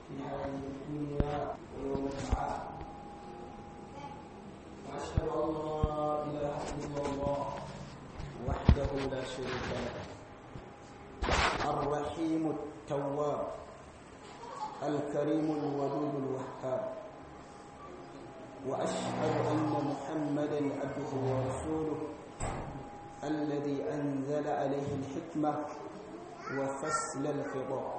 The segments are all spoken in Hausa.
في هذه الدنيا ويوم البعث وأشهد أن لا إله إلا الله وحده لا شريك له الرحيم التواب الكريم الودود الوهاب وأشهد أن محمدا عبده ورسوله الذي أنزل عليه الحكمة وفصل الخطاب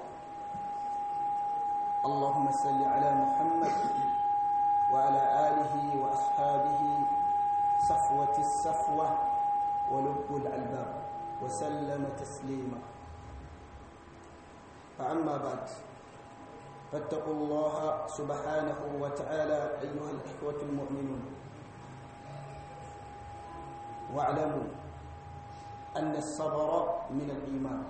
اللهم صل على محمد وعلى آله وأصحابه صفوة الصفوة ولب الألباب وسلم تسليما فأما بعد فاتقوا الله سبحانه وتعالى أيها الإخوة المؤمنون واعلموا أن الصبر من الإيمان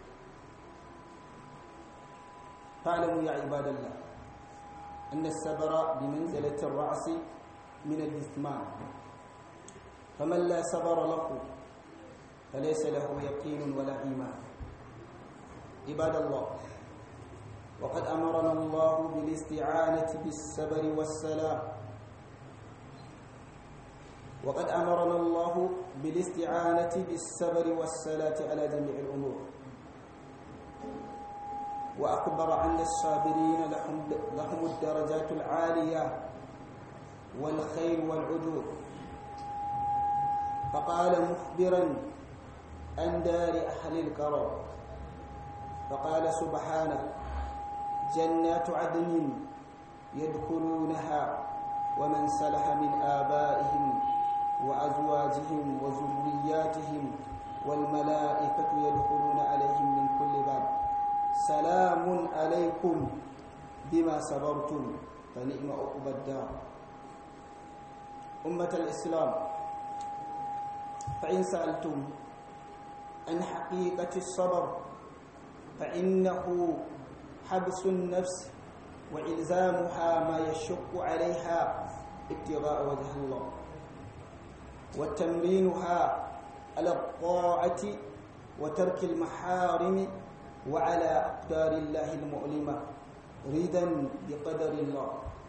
فاعلموا يا عباد الله أن الصبر بمنزلة الرأس من الجثمان فمن لا صبر له فليس له يقين ولا إيمان عباد الله وقد أمرنا الله بالاستعانة بالصبر والسلام وقد أمرنا الله بالاستعانة بالصبر والصلاة على جميع الأمور وأخبر عن الصابرين لهم, لهم الدرجات العالية والخير والعجور فقال مخبرا عن دار أهل الكرم فقال سبحانه جنات عدن يدخلونها ومن سلح من آبائهم وأزواجهم وذرياتهم والملائكة يدخلون عليهم من كل باب سلام عليكم بما صبرتم فنعم عقبى الدار أمة الإسلام فإن سألتم عن حقيقة الصبر فإنه حبس النفس وإلزامها ما يشق عليها ابتغاء وجه الله وتمرينها على الطاعة وترك المحارم وعلى أقدار الله المؤلمة رضا بقدر الله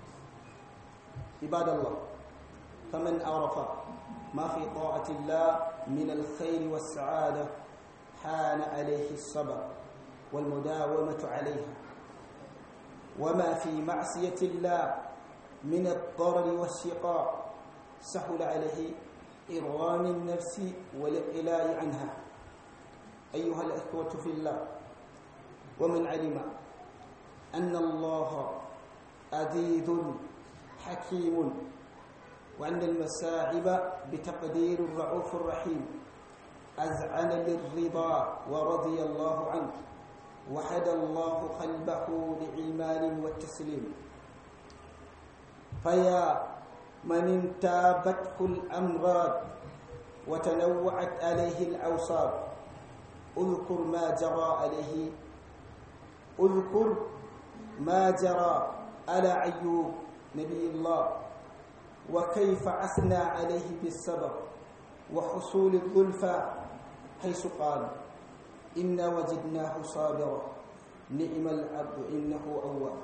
عباد الله فمن عرف ما في طاعة الله من الخير والسعادة حان عليه الصبر والمداومة عليها وما في معصية الله من الضرر والشقاء سهل عليه إرغام النفس والإقلاع عنها أيها الأخوة في الله ومن علم أن الله عزيز حكيم وأن المساعب بتقدير الرعوف الرحيم أزعن للرضا ورضي الله عنه وحد الله قلبه لإيمان والتسليم فيا من انتابته الأمراض وتنوعت عليه الأوصاب اذكر ما جرى عليه اذكر ما جرى على أيوب نبي الله وكيف أثنى عليه بالصبر وحصول الظلفى حيث قال إنا وجدناه صابرا نعم العبد إنه أواب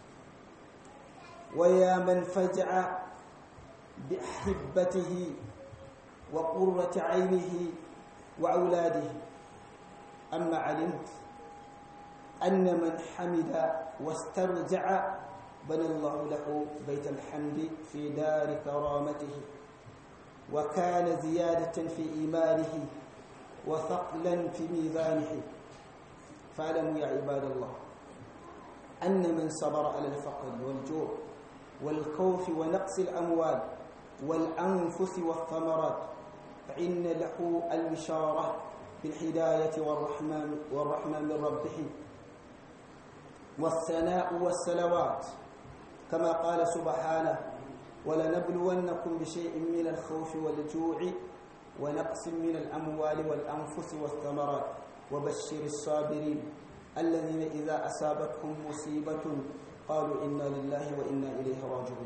ويا من فجع بأحبته وقرة عينه وأولاده أما علمت أن من حمد واسترجع بنى الله له بيت الحمد في دار كرامته وكان زيادة في إيمانه وثقلا في ميزانه فاعلموا يا عباد الله أن من صبر على الفقر والجوع والخوف ونقص الأموال والأنفس والثمرات فإن له البشارة بالهداية والرحمة, والرحمة من ربه والثناء والسلوات كما قال سبحانه ولنبلونكم بشيء من الخوف والجوع ونقص من الأموال والأنفس والثمرات وبشر الصابرين الذين إذا أصابتهم مصيبة قالوا إنا لله وإنا إليه راجعون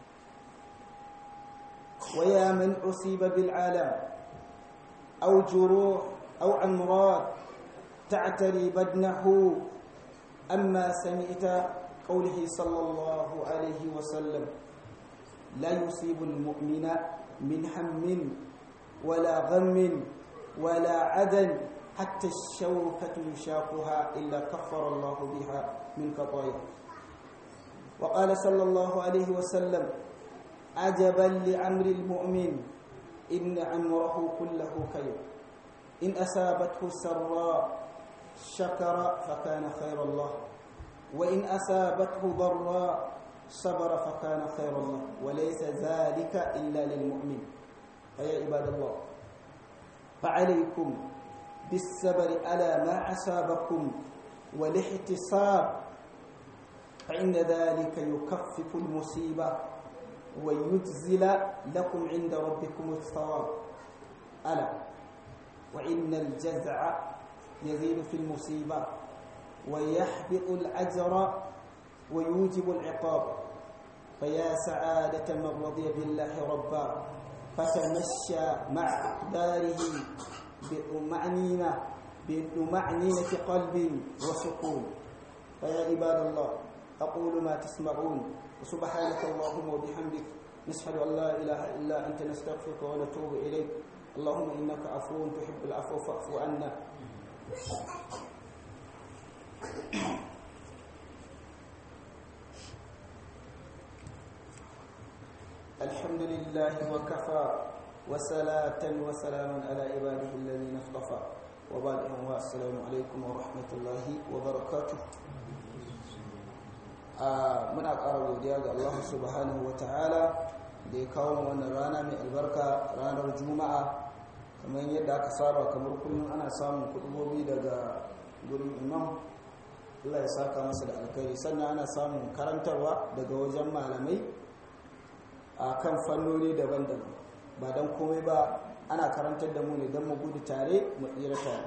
ويا من أصيب بالعالم أو جروح أو أمراض تعتري بدنه أما سمعت قوله صلى الله عليه وسلم لا يصيب المؤمن من هم ولا غم ولا عدن حتى الشوكة يشاقها إلا كفر الله بها من خطايا وقال صلى الله عليه وسلم عجبا لعمر المؤمن إن عمره كله خير إن أصابته سراء شكر فكان خير الله وإن أصابته ضراء صبر فكان خير الله وليس ذلك إلا للمؤمن فيا عباد الله فعليكم بالصبر على ما أصابكم والاحتساب فإن ذلك يكفف المصيبة ويجزل لكم عند ربكم الثواب ألا وإن الجزع يزيد في المصيبة ويحبط الأجر ويوجب العقاب فيا سعادة من رضي بالله ربا فتمشى مع أقداره بطمأنينة بطمأنينة قلب وسكون فيا عباد الله أقول ما تسمعون وسبحانك اللهم وبحمدك نشهد أن لا إله إلا أنت نستغفرك ونتوب إليك اللهم إنك عفو تحب العفو فاعف عنا الحمد لله وكفى وصلاة وسلاما على عباده الذين اصطفى وبعد السلام عليكم ورحمة الله وبركاته muna ƙara godiya ga Allah subhanahu wa ta'ala da ya kawo wannan rana mai albarka ranar juma'a kamar yadda aka saba kamar kullum ana samun kudubobi daga gurin imam Allah ya saka masa da alkhairi sannan ana samun karantarwa daga wajen malamai a kan fannoni daban-daban ba don komai ba ana karantar da mu ne don mu gudu tare mu tsira tare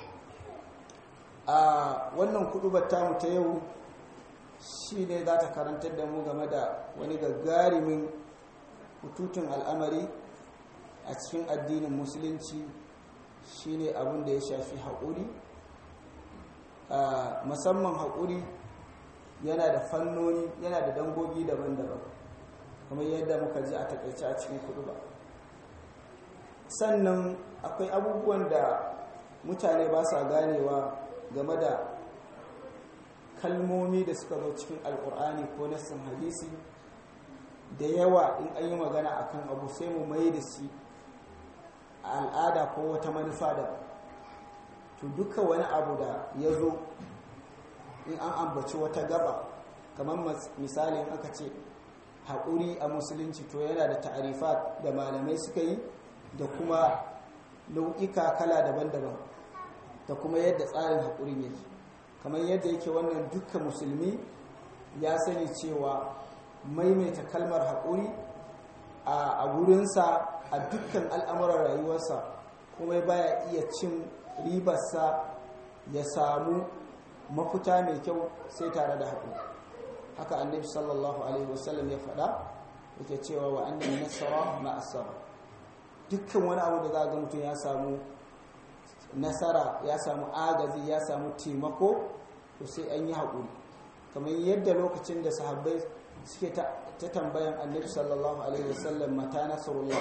a wannan kudubar tamu ta yau shi ne za ta karantar da mu game da wani gagarumin hututun al'amari a cikin addinin musulunci shi ne abin da ya shafi haƙuri musamman haƙuri yana da fannoni yana da dangogi daban-daban kamar yadda muka ji a takaice a cikin kudu ba sannan akwai abubuwan da mutane ba sa ganewa game da kalmomi da suka zo cikin alkur'ani ko nassin hadisi da yawa in an yi magana akan abu sai mu mai da shi a al'ada ko wata manufa da to duka wani abu da ya zo in an ambaci wata gaba kamar misali in aka ce haƙuri a musulunci to yana da ta'arifat da malamai suka yi da kuma nau'ika kala daban-daban da kuma yadda tsarin haƙurin yake kamar yadda yake wannan dukkan musulmi ya sani cewa maimaita kalmar haƙuri a gurinsa a dukkan al'amuran rayuwarsa kuma baya iya cin ribarsa ya samu mafuta mai kyau sai tare da haƙuri haka annabi sallallahu alaihi wasallam ya faɗa yake cewa wa annan nasara ma asara dukkan wani abu da za ga mutum ya samu nasara ya samu agazi ya samu taimako to sai an yi haƙuri kamar yadda lokacin da sahabbai suke ta tambayan annabi sallallahu alaihi wasallam mata nasarullah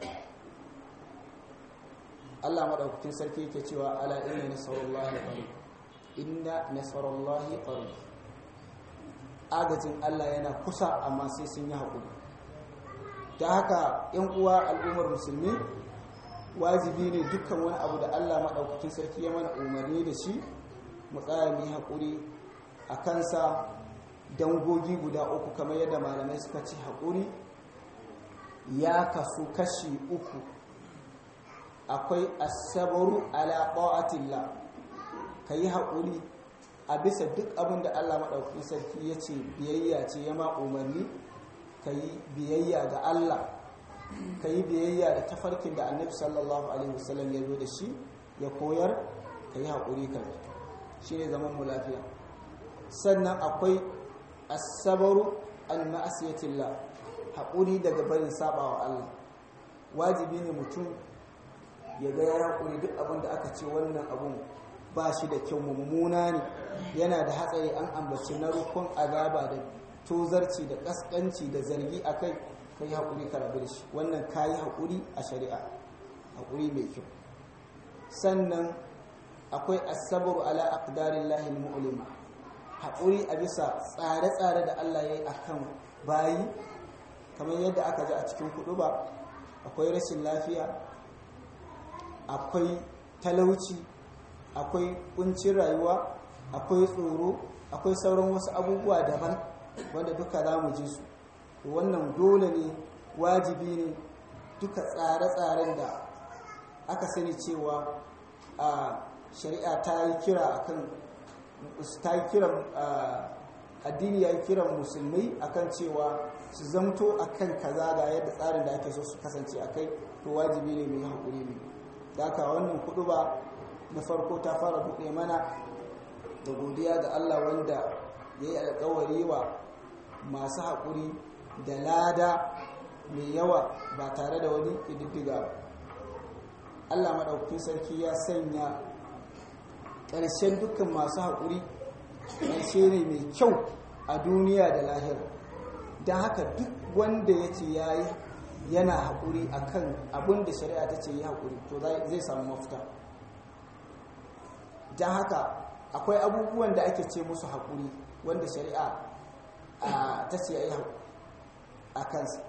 Allah madaukakin sarki yake cewa ala inna nasarullahi qarib inna nasarullahi qarib agajin Allah yana kusa amma sai sun yi haƙuri ta haka yan uwa al'ummar musulmi wajibi ne dukkan wani abu da Allah madaukakin sarki ya mana umarni da shi mu tsaya mu yi haƙuri a kansa dangogi guda uku kamar yadda malamai suka ce haƙuri ya kasu kashi uku akwai asabaru ala ta'atillah ka yi haƙuri a bisa duk abin da Allah maɗaukakin sarki ya ce biyayya ce ya ma umarni ka yi biyayya ga Allah ka yi biyayya da tafarkin da annabi sallallahu alaihi wasallam ya zo da shi ya koyar ka yi haƙuri ka shi ne zaman mu lafiya sannan akwai asabaru an ma'asiyatillah haƙuri daga barin sabawa Allah wajibi ne mutum ya ga ya haƙuri duk abin da aka ce wannan abun ba shi da kyau mummuna ne yana da hatsari an ambaci na rukun azaba da tozarci da kaskanci da zargi a kai ka yi haƙuri ka rabu da shi wannan ka yi haƙuri a shari'a haƙuri mai kyau sannan akwai asabaru ala aqdarin lahil mu'lima haƙuri a bisa tsare-tsare da Allah ya yi a kan bayi kamar yadda aka ji a cikin kudu ba akwai rashin lafiya akwai talauci akwai kuncin rayuwa akwai tsoro akwai sauran wasu abubuwa daban wanda duka za mu ji su wannan dole ne wajibi ne duka tsare-tsaren da aka sani cewa a shari'a ta yi kira akan ta yi kiran addini ya yi kiran musulmai akan cewa su zamto akan kaza ga yadda tsarin da ake so su kasance a kai to wajibi ne mai haƙuri ne da aka wannan kudu ba na farko ta fara buɗe mana da godiya ga Allah wanda ya yi alkawari wa masu haƙuri da lada mai yawa ba tare da wani ƙididdiga ba Allah maɗaukakin sarki ya sanya ƙarshen dukkan masu haƙuri ƙarshe ne mai kyau a duniya da lahira don haka duk wanda ya ce ya yi yana haƙuri a kan abin da shari'a ta ce yi haƙuri to zai samu mafita don haka akwai abubuwan da ake ce musu haƙuri wanda shari'a ta ce ya yi a kansa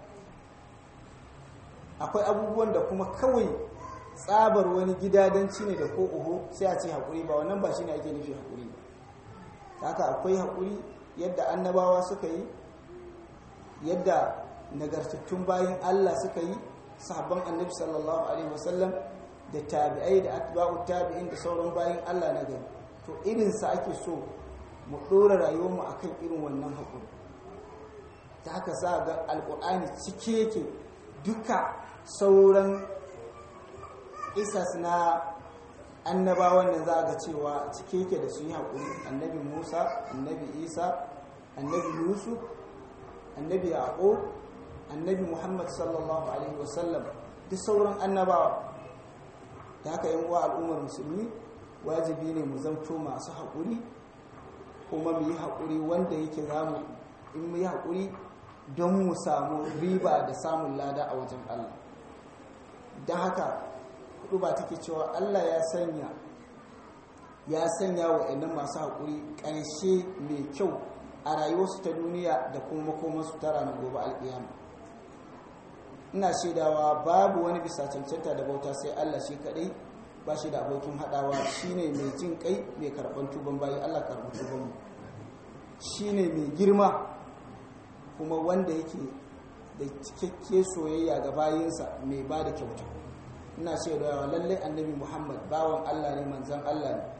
akwai abubuwan da kuma kawai tsabar wani gidadanci ne da ko uhu sai a ce haƙuri ba wannan ba shi ne ake nufi haƙuri ba haka akwai haƙuri yadda annabawa suka yi yadda nagartattun bayan Allah suka yi sahabban annabi sallallahu alaihi wasallam da tabi'ai da atba'u tabi'in da sauran bayan Allah na gari to irin sa ake so mu dora rayuwar mu akan irin wannan hakuri ta haka za ga alqur'ani cike yake duka sauran isas na annabawan da za ga cewa cike yake da su yi hakuri annabi Musa annabi Isa annabi Yusuf annabi Yaqub annabi muhammad sallallahu alaihi wasallam duk sauran annabawa da haka yin wa al'ummar musulmi wajibi ne mu zamto masu haƙuri kuma mu yi haƙuri wanda yake zamu in mu yi haƙuri don mu samu riba da samun lada a wajen allah don haka hudu ba take cewa allah ya sanya ya sanya wa idan masu haƙuri ƙarshe mai kyau a rayuwarsu ta duniya da kuma makomansu ta ranar gobe alƙiyama ina shaidawa babu wani bisa cancanta da bauta sai Allah shi kadai ba shi da abokin hadawa shine mai jin kai mai karban tuban bayi Allah karban tuban mu shine mai girma kuma wanda yake da cikakke soyayya ga bayinsa mai ba da kyauta ina shaidawa lalle annabi Muhammad bawan Allah ne manzon Allah ne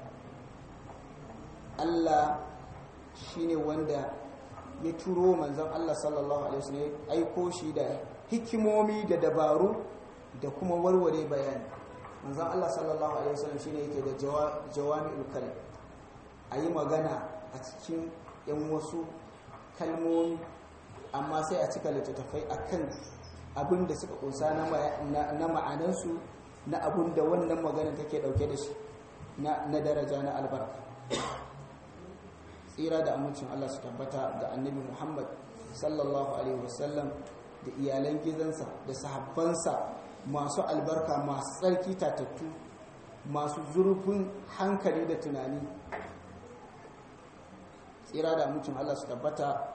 Allah shine wanda ya turo manzon Allah sallallahu alaihi wasallam aiko shi da hikimomi da dabaru da kuma warware bayani manzan Allah sallallahu alaihi wasallam shine yake da jawami'ul kalim ayi magana a cikin yan wasu kalmomi amma sai a cika littattafai akan abin da suka kunsa na ma'anansu na abin da wannan magana take dauke da shi na daraja na albarka tsira da amincin Allah su tabbata ga annabi Muhammad sallallahu alaihi wasallam da iyalan gizansa da sahabbansa masu albarka masu tsarki tatattu masu zurfin hankali da tunani tsira da mutum Allah su tabbata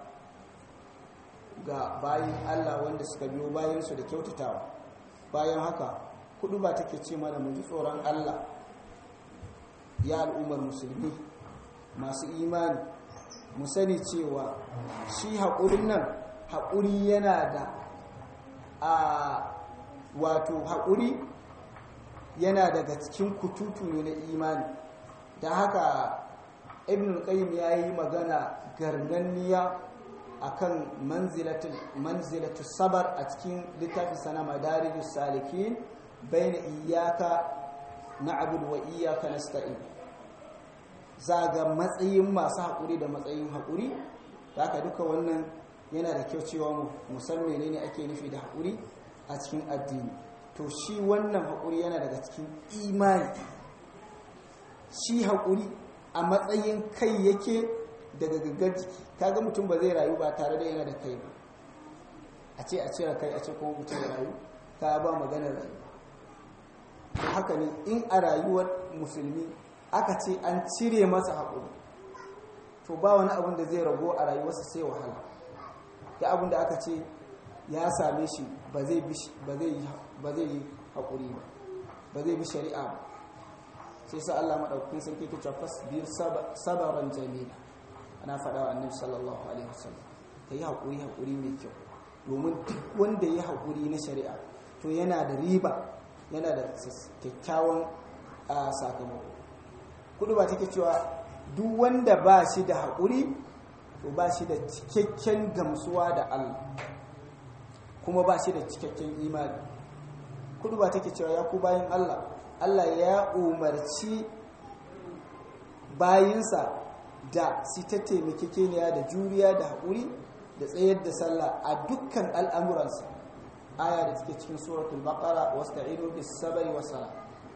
ga bayan Allah wanda suka biyo bayansu da kyautatawa bayan haka kudu ba take ce mana mu ji tsoron Allah ya al'ummar musulmi masu imani mu sani cewa shi haƙurin nan haƙuri yana da a wato haƙuri yana daga cikin kututu ne na imani da haka ibn qayyim ya yi magana garganniya akan manzilatul manzilatul sabar a cikin littafin sana madarijus salikin baina iyyaka na'budu wa iyyaka nasta'in zaga matsayin masu haƙuri da matsayin haƙuri da haka duka wannan yana da kyau cewa mu san menene ake nufi da haƙuri a cikin addini to shi wannan haƙuri yana daga cikin imani shi haƙuri a matsayin kai yake daga gaggar jiki kaga mutum ba zai rayu ba tare da yana da kai ba a ce a cire kai a ce kuma mutum ya rayu ka ba maganar rayuwa haka ne in a rayuwar musulmi aka ce an cire masa haƙuri to ba wani abin da zai rago a rayuwarsa sai wahala da abin da aka ce ya same shi ba zai yi haƙuri ba ba zai bi shari'a ba sai sa Allah maɗaukakin sarki ke cewa fasbir sabaran jamila ana faɗa wa annabi sallallahu alaihi wasallam ka yi haƙuri haƙuri mai kyau domin duk wanda ya haƙuri na shari'a to yana da riba yana da kyakkyawan sakamako kudu ba take cewa duk wanda ba shi da haƙuri to ba shi da cikakken gamsuwa da Allah kuma ba shi da cikakken imani kudu ba take cewa ya ku bayan Allah Allah ya umarci bayinsa da su ta taimakekeniya da juriya da haƙuri da tsayar da sallah a dukkan al'amuransa aya da take cikin suratul baqara wasta'inu bis sabri was sala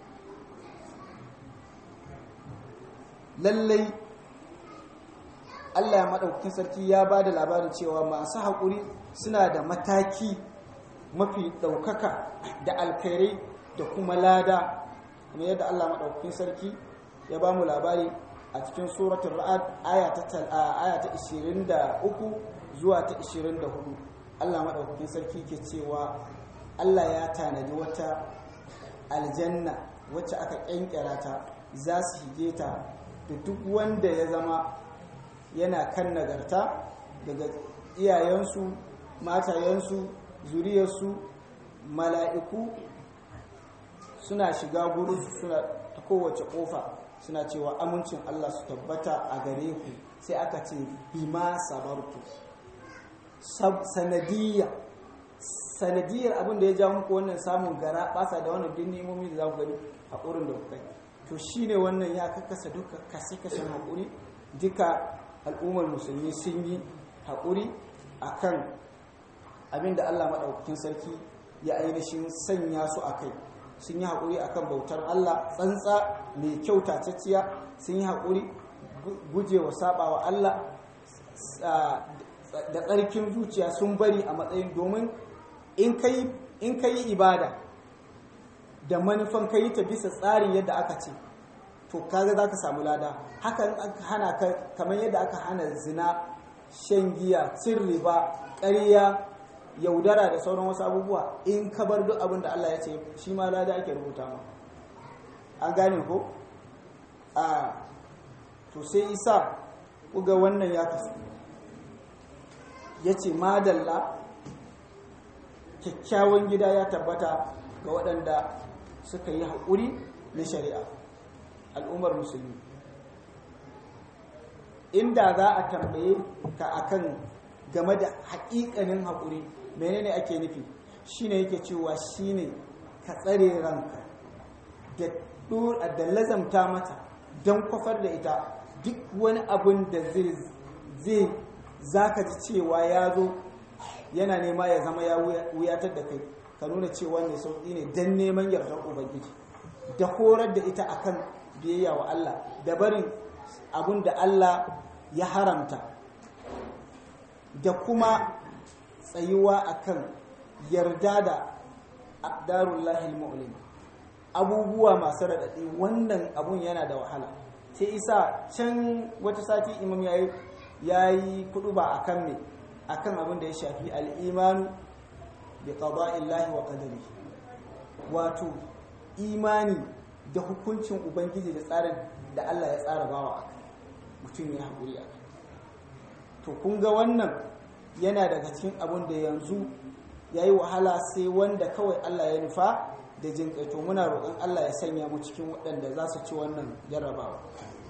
lallai Allah ya madaukakin sarki ya ba da labarin cewa masu haƙuri suna da mataki mafi ɗaukaka da alkhairai da kuma lada kuma yadda Allah madaukakin sarki ya ba mu labari a cikin suratul ra'ad aya ta 23 zuwa ta 24 Allah maɗaukakin sarki ke cewa Allah ya tanadi wata aljanna wacce aka ƙyanƙyara ta za su hige ta da duk wanda ya zama yana kan nagarta daga iyayensu matayensu zuriyarsu mala'iku suna shiga gurinsu suna ta kowace ƙofa suna cewa amincin Allah su tabbata a gare ku sai aka ce bima sabartu sanadiyya sanadiyyar abin da ya ja muku wannan samun gara basa da wannan din nemomi da za ku gani haƙurin da kuka yi to shine wannan ya kakkasa duka kashe-kashen haƙuri duka al'ummar musulmi sun yi haƙuri akan abin da Allah maɗaukakin sarki ya ainihin sanya su a kai sun yi haƙuri akan bautar Allah tsantsa mai kyau tacciya sun yi haƙuri gujewa saɓawa Allah da tsarkin zuciya sun bari a matsayin domin in ka yi ibada da manufan ka yi ta bisa tsarin yadda aka ce to kaga za ka samu lada hakan aka hana ka kamar yadda aka hana zina shan giya cin riba ƙarya yaudara da sauran wasu abubuwa in ka bar duk abin da Allah ya ce shi ma lada ake rubuta ma an gane ko a to sai isa kuga wannan ya kasu ya ce madalla kyakkyawan gida ya tabbata ga waɗanda suka yi haƙuri na shari'a al'ummar musulmi inda za a tambaye ka akan game da haƙiƙanin haƙuri menene ake nufi shine yake cewa shine ka tsare ranka da lazamta mata don kwafar da ita duk wani abin da zai za ka ji cewa ya zo yana nema ya zama ya wuyatar da kai ka nuna cewa mai sauƙi ne don neman yardar ubangiji da horar da ita akan biyayya wa Allah da barin abin da Allah ya haramta da kuma tsayuwa akan yarda da abdarullahil mu'lim abubuwa masu raɗaɗi wannan abun yana da wahala sai isa can wata sati imam ya ya yi kudu ba a kan me a kan abin da ya shafi al'imanu da ƙaba'illahi wa ƙadari wato imani da hukuncin ubangiji da tsarin da Allah ya tsara bawa a kai mutum ya haƙuri a kai to kun ga wannan yana daga cikin abin da yanzu ya yi wahala sai wanda kawai Allah ya nufa da jin to muna roƙon Allah ya sanya mu cikin waɗanda za su ci wannan jarrabawa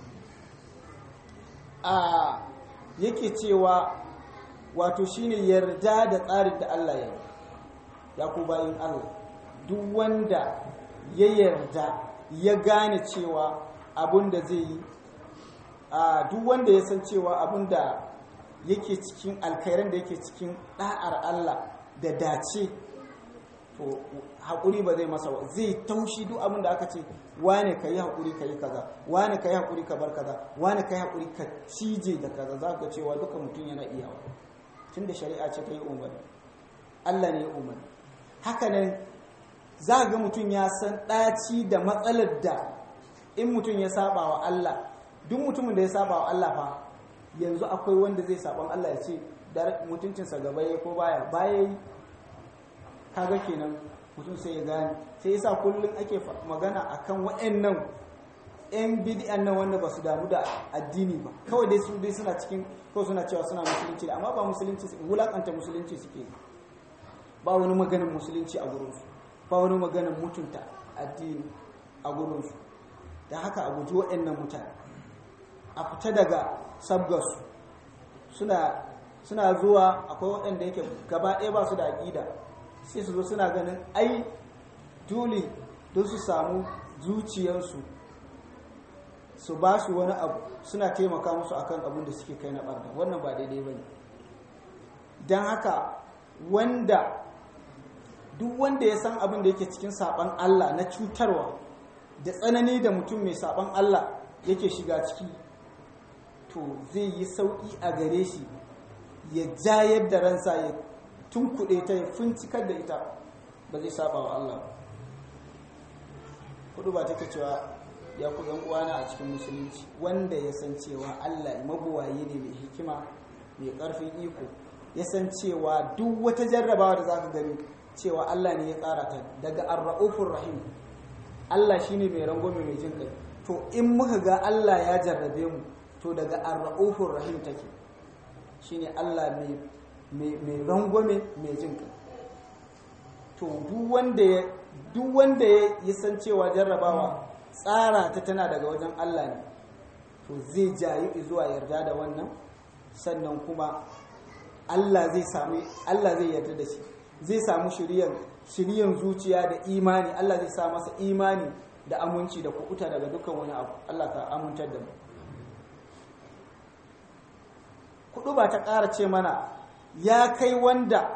a yake cewa wato shine yarda da tsarin da Allah ya ya ku bayin Allah duk wanda ya yarda ya gane cewa abun da zai yi a duk wanda ya san cewa abun da yake cikin alkhairan da yake cikin da'ar Allah da dace to haƙuri ba zai masa zai taushi duk abin da aka ce wane ka yi haƙuri ka yi kaza wane ka yi haƙuri ka bar kaza wane ka yi haƙuri ka cije da kaza za ka cewa duka mutum yana iyawa tun da shari'a ce ta yi umarni allah ne ya umarni haka nan za ga mutum ya san ɗaci da matsalar da in mutum ya saba wa allah duk mutumin da ya saba wa allah fa yanzu akwai wanda zai saban allah ya ce mutuncinsa gaba ya ko baya baya yi kaga kenan mutum sai ya gane sai yasa kullum ake magana akan waɗannan yan bid'an nan wanda ba su damu da addini ba kawai dai su dai suna cikin kawai suna cewa suna musulunci amma ba musulunci wulakanta musulunci suke ba wani maganin musulunci a gurinsu ba wani maganin mutunta addini a gurinsu da haka a guji waɗannan mutane a fita daga sabgarsu suna suna zuwa akwai waɗanda yake gaba ɗaya ba su da aƙida sai su zo suna ganin ai dole don su samu zuciyarsu su ba su wani abu suna taimaka musu akan abin da suke kai na ɓarda wannan ba daidai ba ne don haka wanda duk wanda ya san abin da yake cikin saɓan Allah na cutarwa da tsanani da mutum mai saɓan Allah yake shiga ciki to zai yi sauƙi a gare shi ya jayar da ransa ya tunkuɗe ta ya fincikar da ita ba zai saba wa Allah kudu ba take cewa ya ku yan uwana a cikin musulunci wanda ya san cewa Allah mabuwaye ne mai hikima mai ƙarfin iko ya san cewa duk wata jarrabawa da zaka gani cewa Allah ne ya tsara ta daga ar-raufur rahim Allah shine mai rangwame mai jin kai to in muka ga Allah ya jarrabe mu to daga ar-raufur rahim take shine Allah mai mai rangwame mai jin kai to duk wanda ya duk wanda ya san cewa jarrabawa tsara ta tana daga wajen Allah ne to zai jayi zuwa yarda da wannan sannan kuma Allah zai sami Allah zai yarda da shi zai samu shiryan shiryan zuciya da imani Allah zai sa masa imani da aminci da kuɓuta daga dukkan wani abu Allah ka amintar da mu kudu ba ta ƙara ce mana ya kai wanda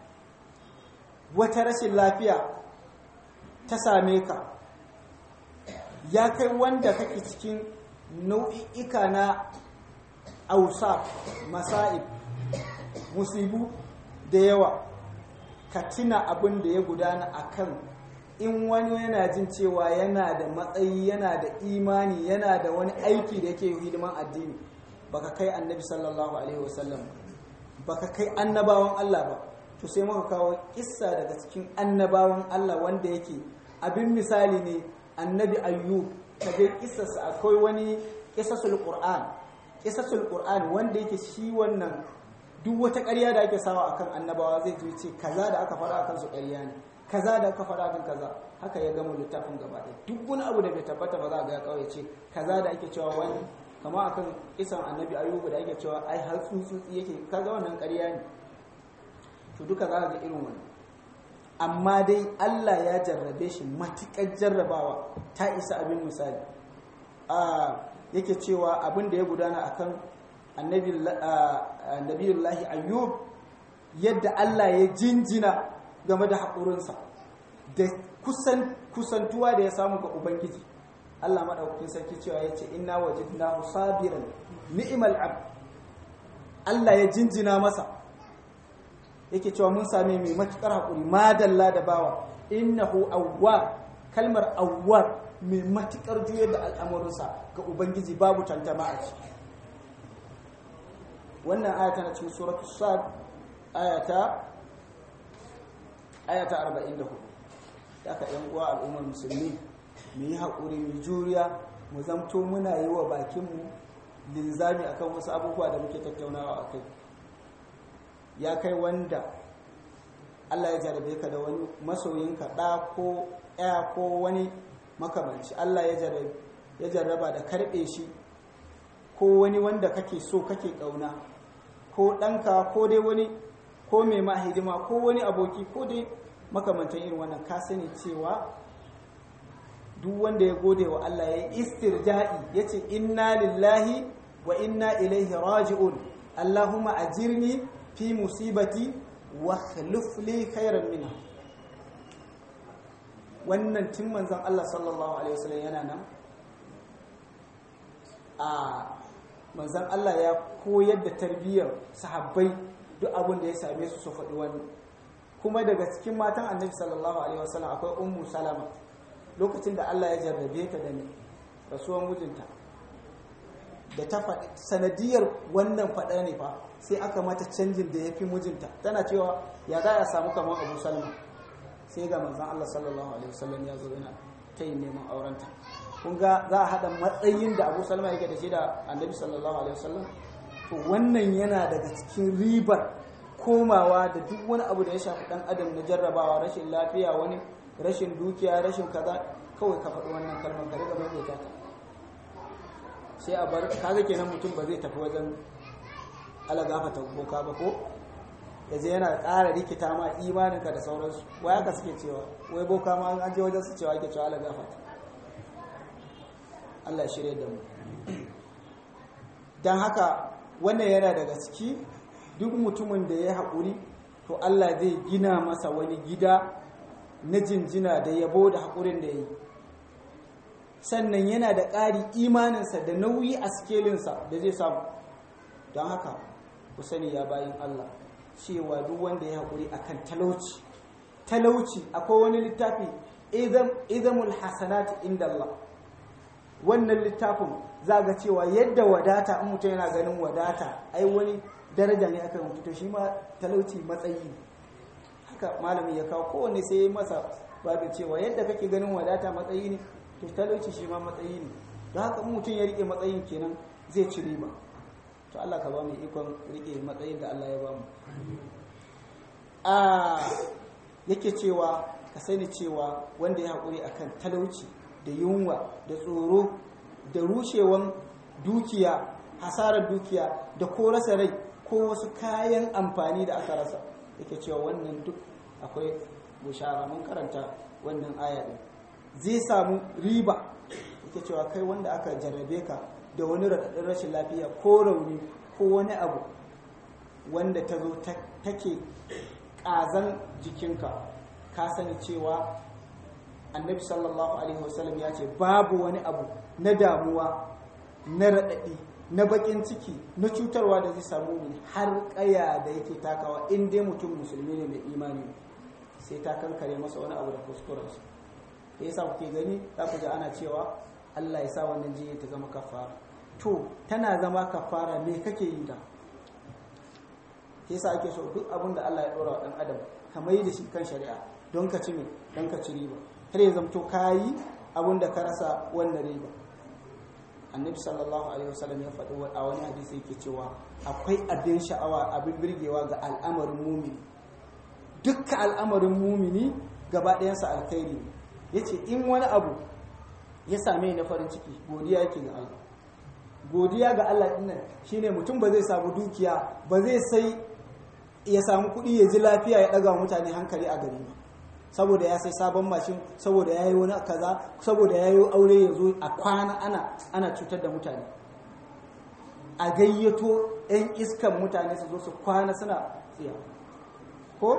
wata rashin lafiya ta same ka ya kai wanda kake cikin nau'i'ika na ausa masa'ib musibu da yawa ka tuna abin da ya gudana a kan in wani yana jin cewa yana da matsayi yana da imani yana da wani aiki da yake hidiman addini baka kai annabi sallallahu alaihi wasallam baka kai annabawan Allah ba to sai muka kawo kissa daga cikin annabawan Allah wanda yake abin misali ne annabi ayyub kaje kissarsa akwai wani kissasul qur'an kissasul qur'an wanda yake shi wannan duk wata ƙarya da ake sawa akan annabawa zai ce kaza da aka faɗa akan su ƙarya ne kaza da aka faɗa akan kaza haka ya gama littafin gaba ɗaya duk wani abu da bai tabbata ba za a ga kawai ce kaza da ake cewa wani kama akan kisan annabi ayuba da ake cewa ai har tsutsutsi yake kaga wannan ƙarya ne to duka za ga irin wannan amma dai Allah ya jarrabe shi matuƙar jarrabawa ta isa abin misali a yake cewa abin da ya gudana akan annabiyullahi ayyub yadda Allah ya jinjina game da haƙurinsa da kusantuwa da ya samu ga ubangiji Allah maɗaukakin sarki cewa ya ce inna wajidnahu sabiran ni'mal abd Allah ya jinjina masa yake cewa mun same mai matukar haƙuri madalla da bawa innahu awwab kalmar awwab mai matukar juyar da al'amuransa ga ubangiji babu tantama a ciki wannan aya tana cikin suratul sad ayata ayata 44 haka yan uwa al'ummar musulmi mu yi haƙuri mu juriya mu zamto muna yi wa bakinmu linzami akan wasu abubuwa da muke tattaunawa a kai ya kai wanda Allah ya jarabe ka da wani masoyinka ɗa ko ya ko wani makamanci Allah ya jarraba da karɓe shi ko wani wanda kake so kake ƙauna ko ɗanka ko dai wani ko mai mahidima ko wani aboki ko dai makamantan irin wannan ka sani cewa duk wanda ya gode wa Allah ya yi istirja'i ya ce inna lillahi wa inna ilaihi raji'un Allahumma ajirni fi musibati wa khlif li khairan minha wannan tun manzon Allah sallallahu alaihi wasallam yana nan a manzon Allah ya koyar da tarbiyyar sahabbai duk abin da ya same su su faɗi wani kuma daga cikin matan annabi sallallahu alaihi wasallam akwai ummu salama lokacin da Allah ya jarrabe ta da ni rasuwan mijinta da ta faɗi sanadiyar wannan faɗa ne fa sai aka mata canjin da ya fi mijinta tana cewa ya za a samu kamar abu salma sai ga manzan Allah sallallahu alaihi wasallam ya zo yana ta yin neman aurenta kun ga za a haɗa matsayin da abu salma yake da shi da annabi sallallahu alaihi wasallam to wannan yana daga cikin ribar komawa da duk wani abu da ya shafi ɗan adam na jarrabawa rashin lafiya wani rashin dukiya rashin kaza kawai ka faɗi wannan kalmar ka riga mai ta sai a bar kaga kenan mutum ba zai tafi wajen ala gafata boka ba ko da zai yana ƙara rikita ma imaninka da sauransu wai haka suke cewa wai boka ma an je wajen su cewa ake cewa ala gafata Allah shirye da mu don haka wannan yana daga ciki duk mutumin da ya haƙuri to Allah zai gina masa wani gida na jinjina da yabo da haƙurin da ya yi sannan yana da ƙari imaninsa da nauyi a sikelinsa da zai samu don haka ku sani ya bayin Allah cewa duk wanda ya haƙuri akan talauci talauci akwai wani littafi izamul hasanati inda Allah wannan littafin za ga cewa yadda wadata in mutum yana ganin wadata ai wani daraja ne aka mutu to shi ma talauci matsayi haka malami ya kawo kowanne sai ya masa babu cewa yadda kake ganin wadata matsayi ne to talauci shi ma matsayi ne don haka mutum ya rike matsayin kenan zai ci riba to Allah ka ba mu ikon rike matsayin da Allah ya ba mu a yake cewa ka sani cewa wanda ya haƙuri akan talauci da yunwa da tsoro da rushewan dukiya hasarar dukiya da ko rasa rai ko wasu kayan amfani da aka rasa yake cewa wannan duk akwai bushara mun karanta wannan aya din zai samu riba yake cewa kai wanda aka jarrabe ka da wani raɗaɗin rashin lafiya ko rauni ko wani abu wanda ta zo take ƙazan jikinka ka sani cewa annabi sallallahu alaihi wasallam ya ce babu wani abu na damuwa na raɗaɗi na baƙin ciki na cutarwa da zai samu mu har ƙaya da yake takawa in dai mutum musulmi ne mai imani sai ta kankare masa wani abu da kuskurensa da yasa kuke gani za ku ji ana cewa Allah ya sa wannan jinya ta zama kafara to tana zama kafara me kake yi da ke yasa ake so duk abin da Allah ya dora wa dan adam ka mai da shi kan shari'a don ka ci me don ka ci riba har ya zamto kayi abin da ka rasa wannan riba annabi sallallahu alaihi wasallam ya faɗi a wani hadisi yake cewa akwai abin sha'awa abin birgewa ga al'amarin mumini dukkan al'amarin mumini gaba ɗayansa alkhairi ne yace in wani abu ya same na farin ciki godiya yake ga Allah godiya ga Allah dinnan shine mutum ba zai samu dukiya ba zai sai ya samu kuɗi ya ji lafiya ya ɗaga mutane hankali a gari ba saboda ya sai sabon mashin saboda ya yi wani kaza saboda ya yi aure ya zo a kwana ana ana cutar da mutane a gayyato 'yan iskan mutane su zo su kwana suna tsiya ko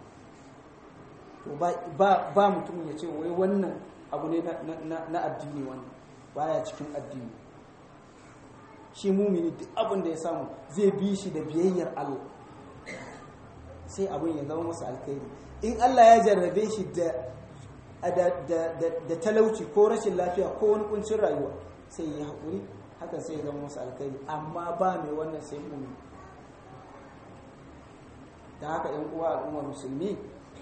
ba mutum ya ce wai wannan abu ne na addini wannan baya cikin addini shi mumini duk abin da ya samu zai bi shi da biyayyar Allah sai abin ya zama masa alkhairi in Allah ya jarrabe shi da talauci ko rashin lafiya ko wani kuncin rayuwa sai ya haƙuri hakan sai ya zama masa alkhairi amma ba mai wannan sai mumini da haka yan uwa al'ummar musulmi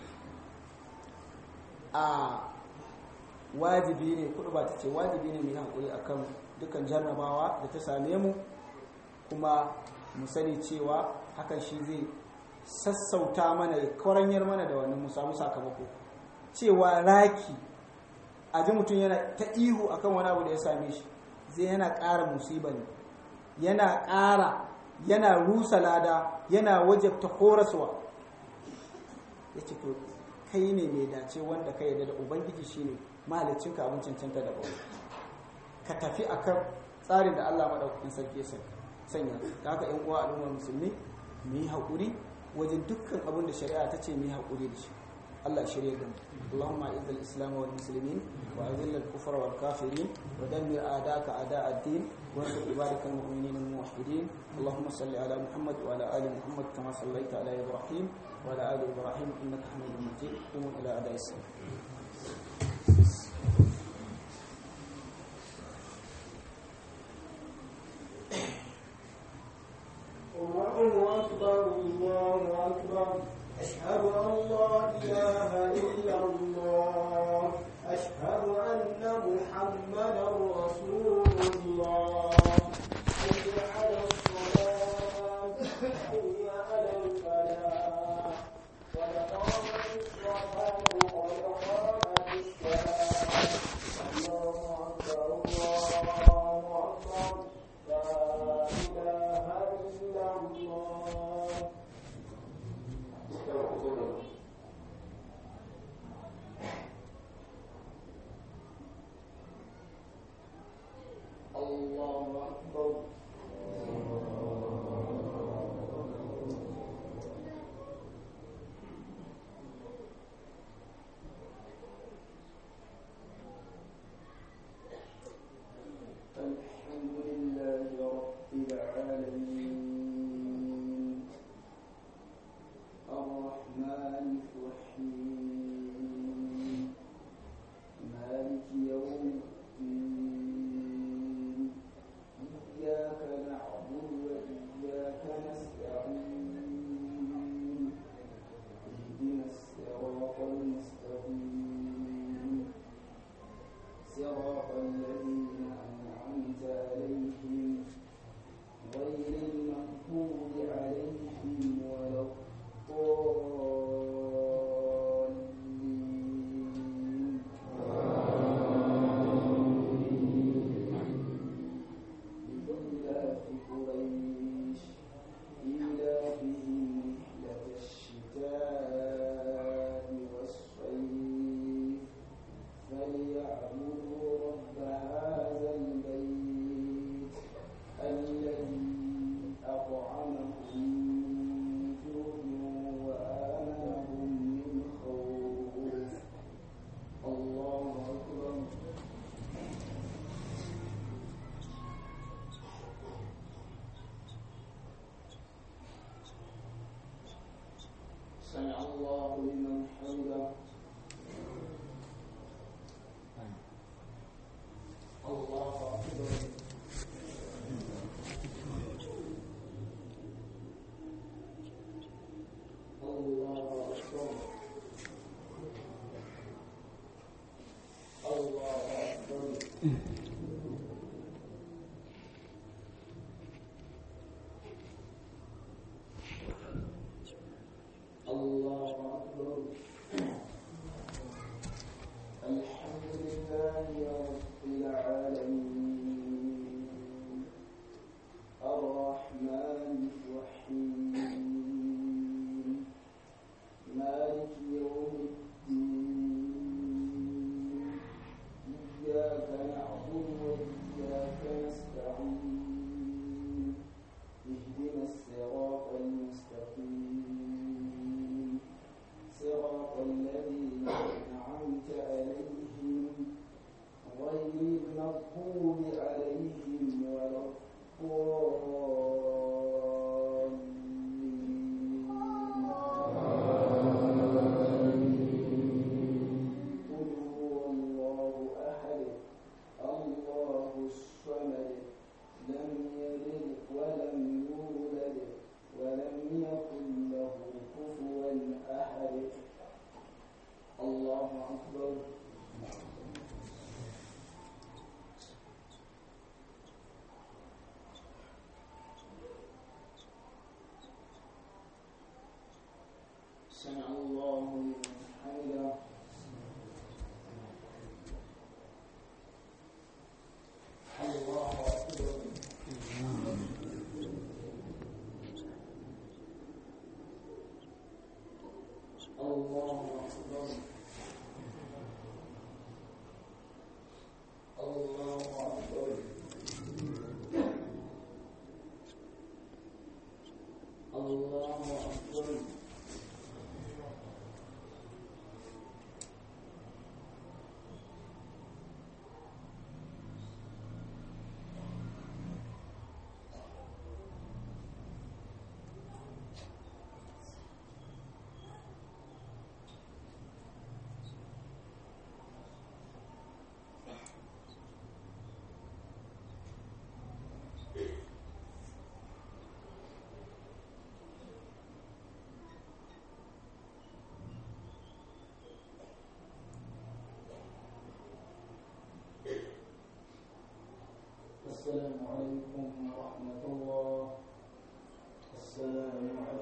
a wajibi ne kudu ba ta ce wajibi ne mai haƙuri akan dukkan jarrabawa da ta same mu kuma mu sani cewa hakan shi zai sassauta mana ya kwaranyar mana da wannan mu samu sakamako cewa raki a ji mutum yana ta ihu akan wani abu da ya same shi zai yana ƙara musiba ne yana ƙara yana rusa lada yana wajabta horaswa ya ce to kai ne mai dace wanda ka yarda da ubangiji shine mahalicinka abin cancanta da bauta ka tafi akan tsarin da Allah madaukakin sarki ya sanya da haka yan uwa al'ummar musulmi mu yi haƙuri wajen dukkan abin da shari'a ta ce mu yi haƙuri da shi Allah shirye da mu Allahumma izz al-islam wal muslimin wa azil al-kufra wal kafirin wa dammir a'daka a'da' ad-din wa ansur ibadak al-mu'minin al-muwahhidin Allahumma salli ala Muhammad wa ala ali Muhammad kama sallaita ala Ibrahim wa ala ali Ibrahim innaka Hamidum Majid qum ila ada'i salat الله أكبر الله أكبر أشهد أن لا إله إلا الله أشهد أن محمدا رسول الله حي على الصلاة حي على الفلاح قد قامت الصلاة قد قامت الصلاة الله أكبر الله أكبر لا إله إلا الله استغفر الله الله أكبر الحمد لله رب العالمين الرحمن الرحيم مالك يوم الدين إياك نعبد وإياك نستعين اهدنا الصراط المستقيم صراط الذين أنعمت عليهم غير المغضوب عليهم ولا الضالين لإلاف قريش إيلافهم رحلة الشتاء والصيف فليعبدوا رب هذا البيت الذي أطعمهم من جوع وآمنهم من خوف الله أكبر سمع الله لمن حمده الله أكبر الله أكبر الله أكبر الله أكبر الحمد لله رب العالمين الرحمن الرحيم مالك يوم الدين إياك نعبد وإياك نستعين اهدنا الصراط المستقيم صراط الذين أنعمت عليهم غير المغضوب عليهم ولا الضالين قل هو الله أحد الله الصمد لم يلد ولم يولد ولم يكن له كفوا أحد الله أكبر سمع الله لمن حمده الله أكبر الله أكبر الله أكبر الله أكبر السلام عليكم ورحمة الله السلام عليكم